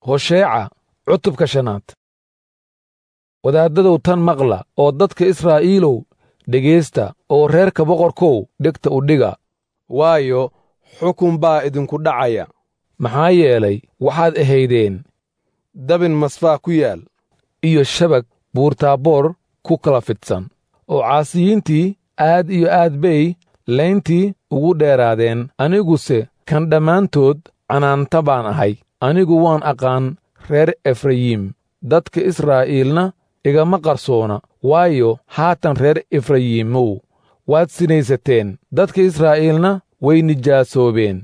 hosheeca cutubka shanaad wadaaddadow tan maqla oo dadka israa'iilow dhegaysta oo reerka boqorkow dhegta u dhiga waayo xukun baa idinku dhacaya maxaa yeelay waxaad ahaydeen dabin masfaa ku yaal iyo shabag buurtaaboor ku kala fidsan oo caasiyiintii aad iyo aad bay layntii ugu dheeraadeen aniguse kan dhammaantood canaanta baan ahay anigu waan aqaan reer efrayiim dadka israa'iilna igama qarsoona waayo haatan reer efrayiimow waad sinaysateen dadka israa'iilna way nijaasoobeen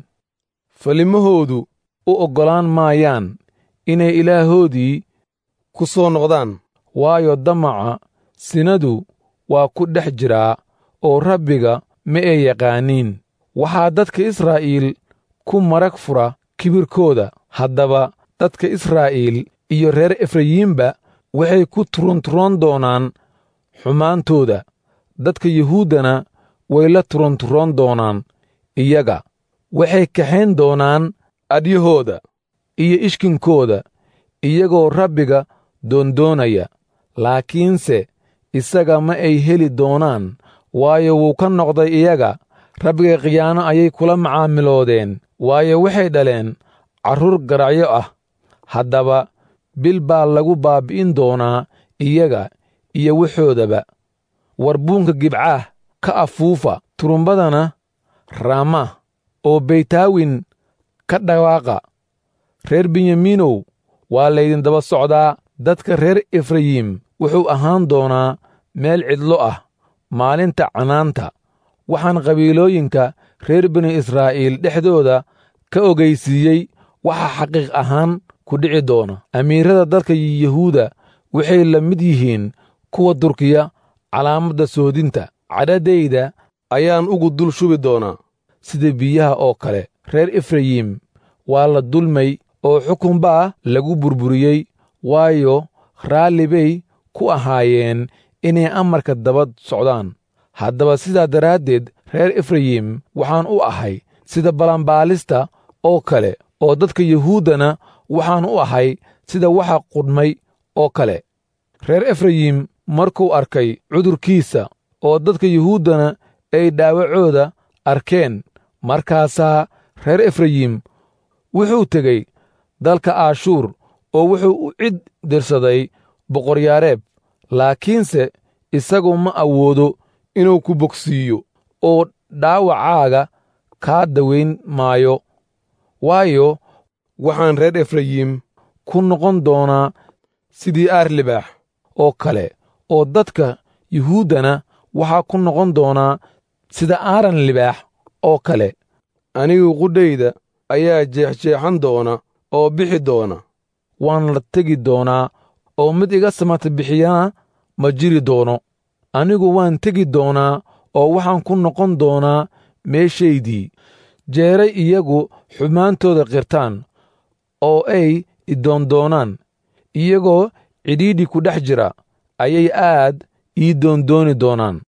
falimahoodu u oggolaan maayaan inay ilaahoodii ku soo noqdaan waayo damaca sinadu waa ku dhex jiraa oo rabbiga ma ay yaqaaniin waxaa dadka israa'iil ku marag fura kibirkooda haddaba dadka israa'iil iyo reer efrayiimba waxay ku turunturoon doonaan xumaantooda dadka yuhuuddana way la turunturoon doonaan iyaga waxay kaxayn doonaan adyahooda iyo ishkinkooda iyagoo rabbiga doondoonaya laakiinse isaga ma ay heli doonaan waayo wuu ka noqday iyaga rabbiga khiyaano ayay kula macaamiloodeen waayo waxay dhaleen carruur garacyo ah haddaba bil baa lagu baabbi'in doonaa iyaga iyo waxoodaba warbuunka gibcaah ka afuufa turumbadana raama oo beytaawin ka dhawaaqa reer benyamiinow waa laydin daba socdaa dadka reer efrayiim wuxuu ahaan doonaa meel cidlo ah maalinta canaanta waxaan qabiilooyinka reer bini israa'iil dhexdooda ka ogaysiiyey waxa xaqiiq ahaan ku dhici doona amiirada dalka yuhuuda waxay la mid yihiin kuwa durkiya calaamadda soodinta cadhadayda ayaan ugu dul shubi doonaa sida biyaha oo kale reer efrayiim waa la dulmay oo xukun baa lagu burburiyey waayo raalli bay ku ahaayeen inay amarka daba socdaan haddaba sidaa daraaddeed reer efrayiim waxaan u ahay sida balanbaalista oo kale oo dadka yuhuuddana waxaan u ahay sida waxa qudhmay oo kale reer efrayiim markuu arkay cudurkiisa oo dadka yuhuuddana ay dhaawacooda arkeen markaasaa reer efrayiim wuxuu tegey dalka aashuur oo wuxuu u cid dirsaday boqoryaareeb laakiinse isagu ma awoodo inuu ku bogsiiyo oo dhaawacaaga kaa dawayn maayo waayo waxaan reer efrayiim ku noqon doonaa sidii aar libaax oo kale oo dadka yuhuuddana waxaa ku noqon doonaa sida aaran libaax oo kale anigu qudhayda ayaa jeexjeexan doona oo bixi doona waan la tegi doonaa oo mid iga samata bixiyana ma jiri doono anigu waan tegi doonaa oo waxaan ku noqon doonaa meeshaydii jeeray iyagu xumaantooda qirtaan oo ay idoondoonaan iyagoo cidhiidhi ku dhex jira ayay aad ii doondooni doonaan